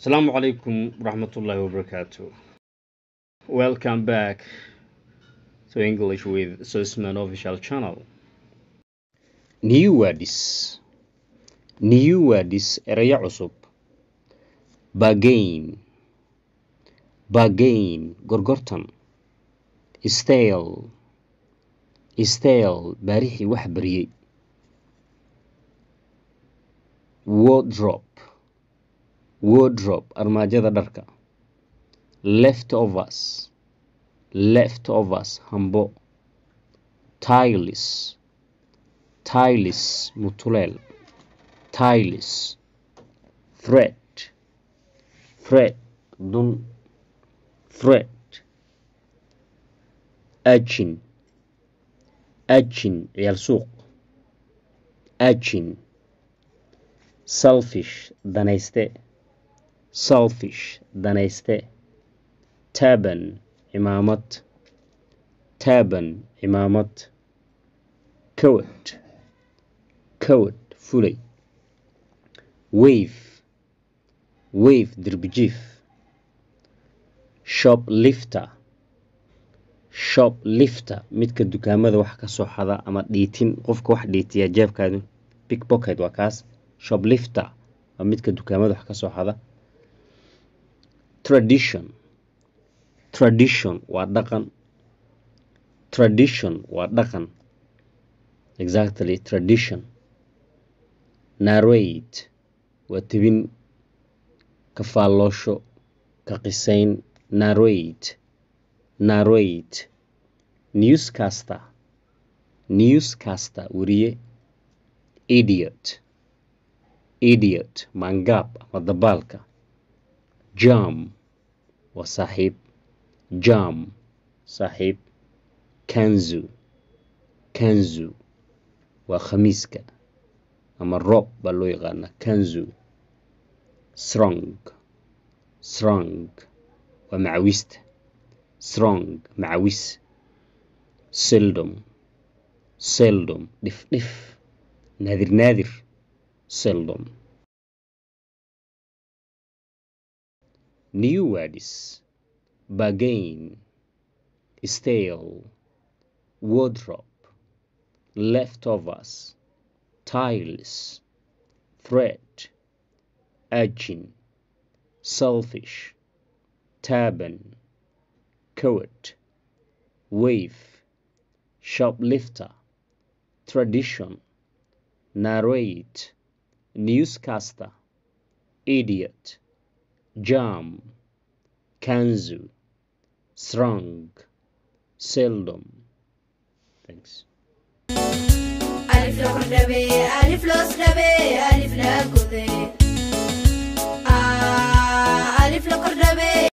Assalamu alaikum warahmatullahi wabarakatuh. Welcome back to English with Susman official channel. New words. New words erayo cusub. Bargain. Bargain gorgortan. Stale. Stale baarixii wax bariyey. Wardrobe. Wardrobe armaajada dharka. Leftovers. Leftovers hambo. Tiles. Tiles mutuleel. Tiles. Thread. Thread dun. Thread. Urchin. Urchin ciyaal suuq. Urchin. Selfish danayste. Selfish danayste. Turban cimaamad. Turban cimaamad. Coat. Coat fulay. Wave. Wave dirbijiif. Shoplifter. Shoplifter midka dukaamada wax ka soo xada ama dhiitin qofka wax dhiitiya jeebkaadu pickpocket waa kaas shoplifter waa midka dukaamada wax ka soo xada tradition tradition waa dhaqan tradition waa dhaqan exactly tradition narrate waa tebin ka faalloosho ka qisayn narrate narrate newscaster newscaster weriye idiot idiot maangaab ama dabaalka jam waa saaxiib jam saaxiib kanzu kanzu waa khamiiska ama roob baa loo yaqaanaa kanzu strong strong waa macawista strong macawis seldom seldom dhif dhif naadir naadir seldom new words bargain stale wardrobe leftovers tiles thread urchin selfish turban coat wave shoplifter tradition narrate newscaster idiot jam kanzu strong seldom thanks ألف لو كردبي ألف لو سدبي